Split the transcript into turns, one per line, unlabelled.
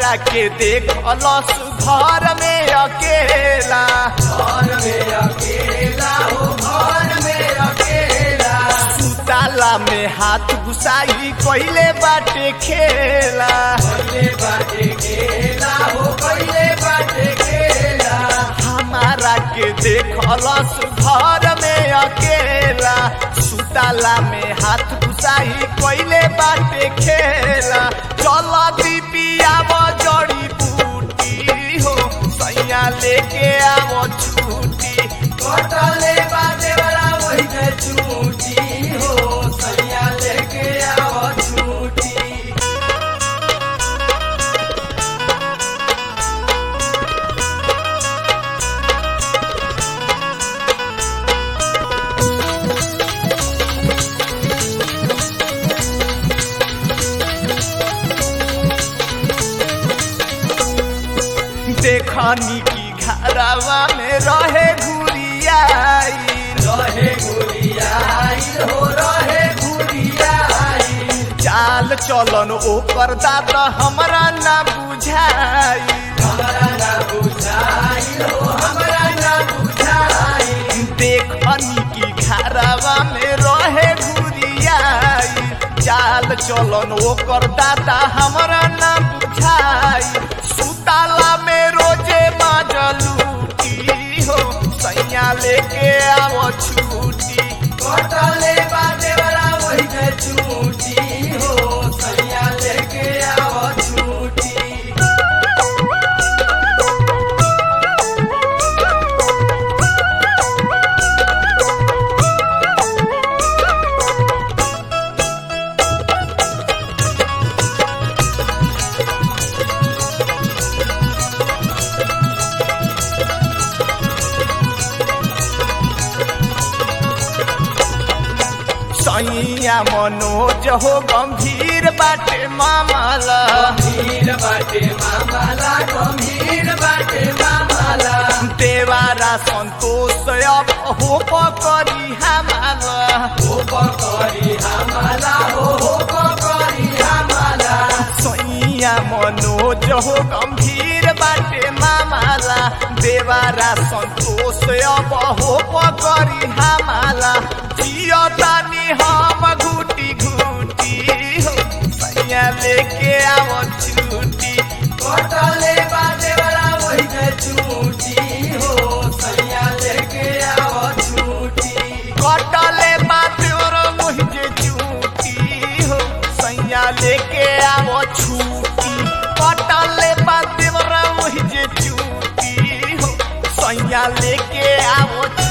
हमरा के देख लस घर में अकेला
घर में अकेला हो घर में अकेला
सुताला में हाथ घुसाई पहले बाटे खेला
पहले बाटे खेला हो पहले बाटे खेला
हमारा के देखलस घर में अकेला सुताला में हाथ घुसाई पहले बाटे खेला चल दीपियाव जड़ी बूटी हो सैया लेके आवो छूटी
कटले बाटे वाला वही के छूटी हो सैया लेके आओ छूटी
देखनी की घरवा में रहे घुरियाई
रहे गुड़ियाई हो रहे गुड़ियाई
चाल चलन ओकर दात हमरा ना बुझाई
हमरा ना बुझाई हो हमरा ना बुझाई
देखनी की घरवा में रहे घुरियाई चाल चलन ओकर दाता हमरा ना बुझाई सुताला में रोजे माजलूटी हो सैया लेके आवो छूटी
कटले बाटे वाला वही के छूटी हो सैया लेके आओ छूटी
सैया मनोज हो गंभीर बाटे मामला
गंभीर बाटे मामला गंभीर बाटे मामला
देवारा संतोष अब हो करी हमारा
हो पकड़ी हमला हो हो पकड़ी हमला
सैया मनोज हो गंभीर बाटे मामला देवारा संतोष अब हो करी हमारा जियतानी हम घूटी घूटी हो सैया लेके आवो छूटी
कटले बाटे वाला वही के छूटी हो सैया लेके आओ छूटी
कटले बात और मुझे चूटी हो सैया लेके आवो छूटी कटले बात और मुझे चूटी हो सैया लेके आवो